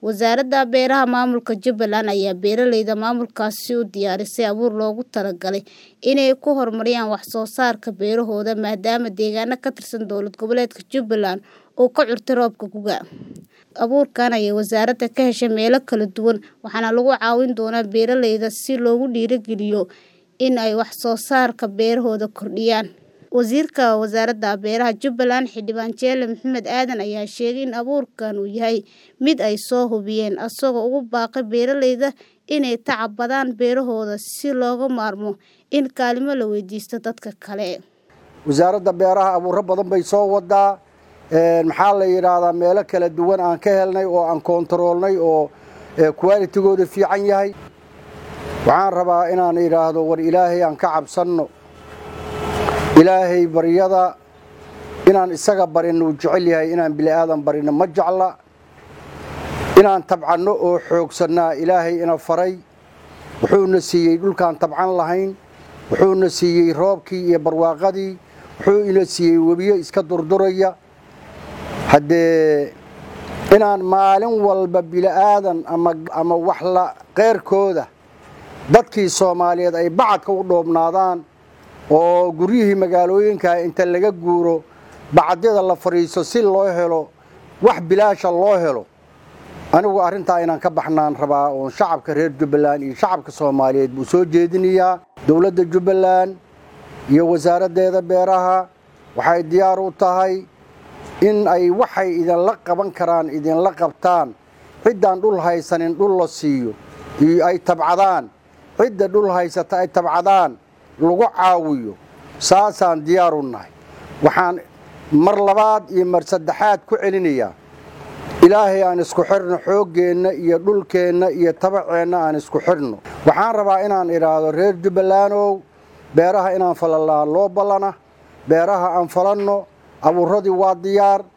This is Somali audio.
Wasaaradda Beeraha Maamulka Jubbaland ayaa beeralayda maamulkaasi u diyaarisay abuur loogu talagalay inay ku horumariyaan wax soo saarka beerahooda maadaama deegaano ka tirsan dowlad goboleedka Jubbaland uu ka curtay roobka gu'ga. Abuurkan ayay wasaaradda ka heshay meelo kala duwan waxaana lagu caawin doonaa beeralayda si loogu dhiirrigeliyo in ay wax soo saarka beerahooda kordhiyaan. Wasiirka Wasaaradda Beeraha Jubbaland Xildhibaan Jeelle Maxamed Aadan ayaa sheegay in abuurkan uu yahay mid ay soo hubiyeen isagoo ugu baaqay beeralayda inay tacbadaan beerahooda si looga maarmo in kaalmo la weydiisto dadka kale. wasaaradda beeraha abuuro badan bay soo wadaa maxaa la yidhaahdaa meelo kala duwan aan ka helnay oo aan koontaroolnay oo qualitigooda fiican yahay waxaan rabaa inaan idhaahdo war ilaahay aan ka cabsanno ilaahay baryada inaan isaga barinno uu jecel yahay inaan bili'aadan barinno ma jecla inaan tabcanno oo xoogsannaa ilaahay ina faray wuxuuna siiyey dhulkaan tabcan lahayn wuxuuna siiyey roobkii iyo barwaaqadii wuxuu ina siiyey webiyo iska durduraya haddee inaan maalin walba bili'aadan ama wax la qeyrkooda dadkii soomaaliyeed ay bacadka u dhoobnaadaan oo guryihii magaalooyinka inta laga guuro bacadyada la fadhiiso si loo helo wax bilaasha loo helo anigu arrintaa inaan ka baxnaan rabaa oon shacabka reer jubbaland iyo shacabka soomaaliyeed buu soo jeedinayaa dowladda jubbaland iyo wasaaraddeeda beeraha waxay diyaar u tahay in ay waxay idinla qaban karaan idinla qabtaan ciddaan dhul haysanin dhul la siiyo iyo ay tabcadaan cidda dhul haysata ay tabcadaan lagu caawiyo saasaan diyaar u nahay waxaan mar labaad iyo mar saddexaad ku celinayaa ilaahay aan isku xirno xooggeenna iyo dhulkeenna iyo tabaceenna aan isku xirno waxaan rabaa inaan idhaahdo reer jubbalandow beeraha inaan falallaan loo ballana beeraha aan falanno abuuradii waa diyaar